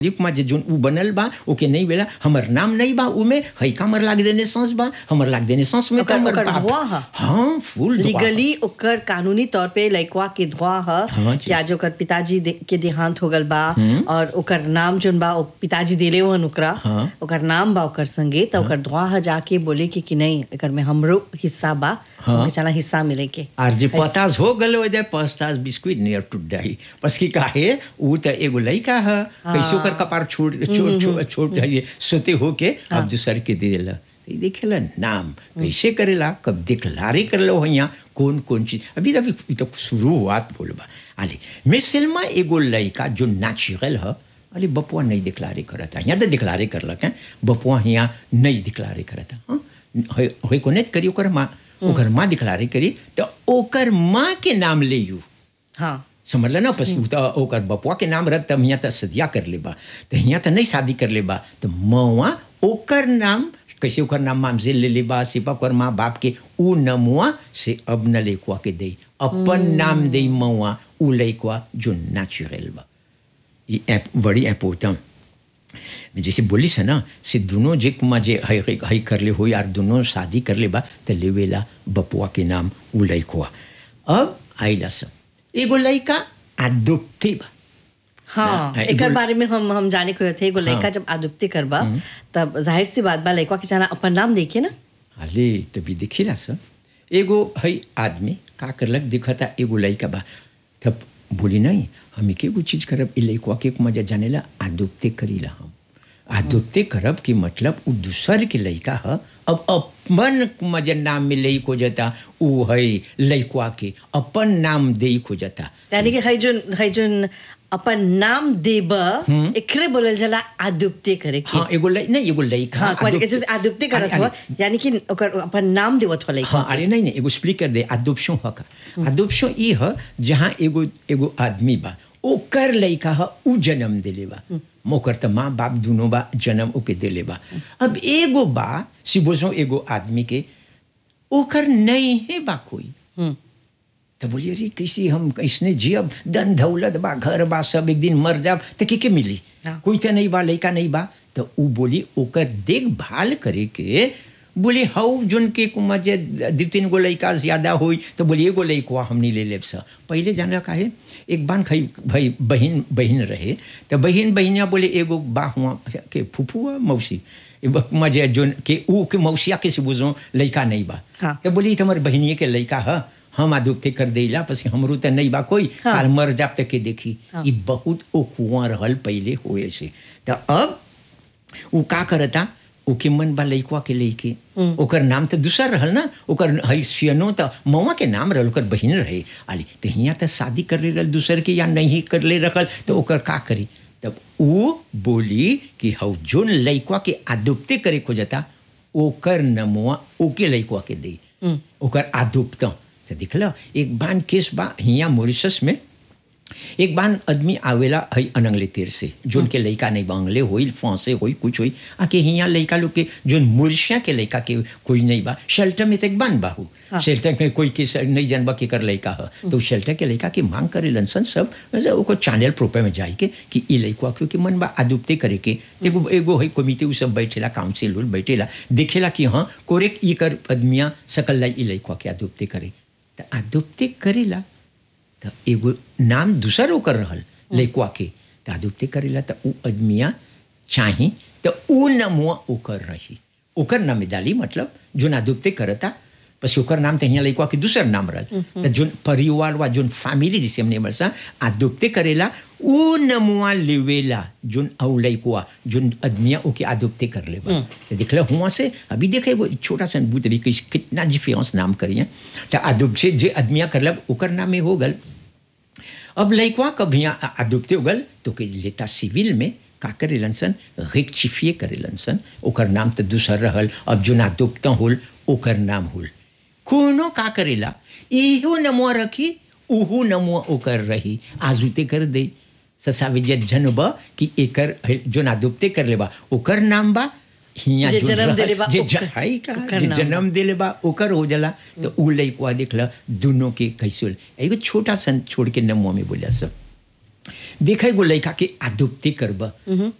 लिप में जे जोन उ बनल बा ओके नहीं बेला हमर नाम नहीं बा उमे हई का हमर लाग देने सांस बा हमर लाग देने सांस में ओकर- हमर ओकर बाप- धुआं ह। हाँ फुल धुआं ह। लीगली ओकर कानूनी तौर पे लइकवा के धुआ ह हाँ जी। कि आज ओकर पिताजी दे, के देहांत हो गल बा और ओकर नाम जोन बा ओ पिताजी देले हुन ओकरा हाँ। ओकर नाम बा ओकर संगे त ओकर धुआ ह जाके बोले कि कि नहीं एकर में हमरो हिस्सा बा हाँ। हमके चला हिस्सा मिले के आर जे ऐस- पतास हो गल हो जाए पतास बिस्कुट नियर टूट जाई बस की काहे उ त एगो लइका ह कैसे ओकर कपार छोड़ छोड़ छोड़ छोड़ जाइए सोते होके अब दूसर के दे देला तो देखेला नाम कैसे करेला कब दिखलारे करलो हिया कौन कौन चीज अभी अभी ई तो शुरुआत बोलबा आले मिसलमा एगो लइका जो नेचुरल ह अरे बपुआ नहीं दिखलारे करता यहाँ तो दिखलारे करलक हैं बपुआ यहाँ नहीं दिखलारे करता हाँ होई कोने करी ओकर माँ ओकर माँ दिखलारे करी तो ओकर माँ के नाम ले यू हाँ समझ ना पसी उ त ओकर बपुआ के नाम रह तब यहाँ त सदिया कर लेबा तो यहाँ त नहीं शादी कर लेबा तो मौआ ओकर नाम कैसे ओकर नाम मामजे ले लेबा सिपा ओकर माँ बाप के उ नमुआ से अब न लेकुआ के दे अपन नाम दे मौआ उ लइकुआ जो नेचुरल बा ये ऐप बड़ी इम्पोर्टेंट जैसे बोलिस है ना से दोनों जे कुमा जे हई हई हई कर ले हो यार दोनों शादी कर ले बा तो लेवेला बपुआ के नाम उ लइकुआ अब आइला सब एगो लइका अदुप्ती बा हाँ ना, एकर एगो- बारे में हम हम जाने को थे एगो लड़का जब आदुप्ति करबा तब जाहिर सी बात बा लड़का के जाना अपन नाम देखिए ना अले तभी देखिला सब एगो हई आदमी का करलक दिखता एगो लइका बा तब बोली नहीं हम एक एगो चीज करब ई लइकवा के मजा जानेला आदुप्ते करीला हम आदुप्ते करब कि मतलब उ दूसर के लइका ह अब अपन मजा नाम में लई को जता उ हई लइकवा के अपन नाम दे को जता यानी कि हई जोन हई जोन अपन नाम देब एकरे बोलल जाला आदुप्ति करे के हाँ एगो लइ नहीं एगो लइका हाँ कुछ आदुप्ते- ऐसे आदुप्ति करत अरे- हुआ अरे, यानी कि ओकर अपन नाम देवत हो लड़का हाँ अरे नहीं नहीं एगो स्प्लिक कर दे अदुपशो ह का अदुपशो ई ह जहाँ एगो एगो आदमी बा ओकर लइका ह उ जन्म देले बा ओकर त माँ बाप दुनो बा जन्म ओके देले बा अब एगो बा सिबोसो एगो आदमी के ओकर नहीं है बा कोई तो बोलिए अरे कैसे हम कैसने जियब धन दौलत बा घर बा सब एक दिन मर जाब तो के के मिली हाँ। कोई तो नहीं बा लइका नहीं बा तो उ बोली ओकर देखभाल करे के बोले हऊ जोन के कुमा जे दू तीन गो लइका ज्यादा होई तो बोली एगो लइकवा हमनी ले लेब सा पहले जाना काहे एक बार खई भाई बहन बहन रहे तो बहन बहनिया बोले एगो बा हुआ के फुफुआ मौसी मजे जोन के ऊ के मौसिया के से बुझो लइका नहीं बा हाँ। तो बोली तुम्हारे बहनिए के लइका ह हम आदुप्ते कर देला पसी हमरो त नहीं बा कोई हाँ। काल मर जाब तक के देखी हाँ। ई बहुत ओ कुआं रहल पहले होए से तो अब उ का करता ओके मन बा लइकवा के लइके ओकर नाम तो दूसर रहल ना ओकर हई सियनो त मौआ के नाम रहल ओकर बहिन रहे आली तो हियाँ त शादी कर ले रहल दूसर के या नहीं कर ले रखल तो ओकर का करी तब उ बोली कि हौ जोन लइकवा के आदुप्ते करे खोजता ओकर नमुआ ओके लइकवा के दे ओकर आदुप्त तो दिखल एक बान केस बा हियाँ मॉरिशस में एक बार आदमी आवेला हई अनंगले तीर से जोन के लइका नहीं बांगले होई फांसे होई कुछ होई आके हियाँ लइका लोग के जोन मुर्शिया के लइका के कोई नहीं बा शेल्टर में तक बन बाहू शेल्टर में कोई के से- नहीं जानबा के कर लइका ह तो शेल्टर के लइका के मांग करे लनसन सब मतलब ओको चैनल प्रोपर में जाई के कि ई लइकवा क्योंकि मन बा आदुप्ते करे के एगो एगो हई कमिटी उ सब बैठेला काउंसिल उल बैठेला देखेला कि हाँ कोरेक ई कर आदमिया सकल लाई ई लइकवा के आदुप्ते करे तो आदुप्ते करेला त एगो नाम दूसर ओकर रहल लइकवा के त आदुप्ते करेला त उ आदमिया चाही त उ नमुआ ओकर रही ओकर नाम डाली मतलब जोन आदुप्ते करता पसी ओकर नाम त हियाँ लइकवा के दूसर नाम रहल त जोन परिवार वा जोन फैमिली जिसे हमने बरसा आदुप्ते करेला उ नमुआ लेवेला जोन औ लइकवा जोन आदमिया ओके आदुप्ते कर लेबा त देखला हुआ से अभी देखे एगो छोटा सा बूत अभी किस- कितना डिफरेंस नाम करिए त आदुप से जे आदमिया करलब ओकर नाम में हो गल अब लइकवा कभी आदुप्ते हो गल तो के लेता सिविल में का करेलन सन रेक्टिफिए करेलन सन ओकर नाम तो दूसर रहल अब जो आदुप्ता होल ओकर नाम होल कोनो का करेला इहो नमुआ रखी उहू नमुआ ओकर रही आजुते कर दे ससाविजय जनब कि एकर जो आदुप्ते कर लेबा ओकर नाम बा हियाँ जे जो जन्म रहल- देले बा जे ओकर- ज- हाई का ओकर जे नाम जन्म देले बा ओकर हो जाला तो उ लइकवा देखला दोनों के कैसे होल एगो छोटा सन छोड़ के नमुआ में बोलिया सब देखे गो लड़का के आदुप्ति करब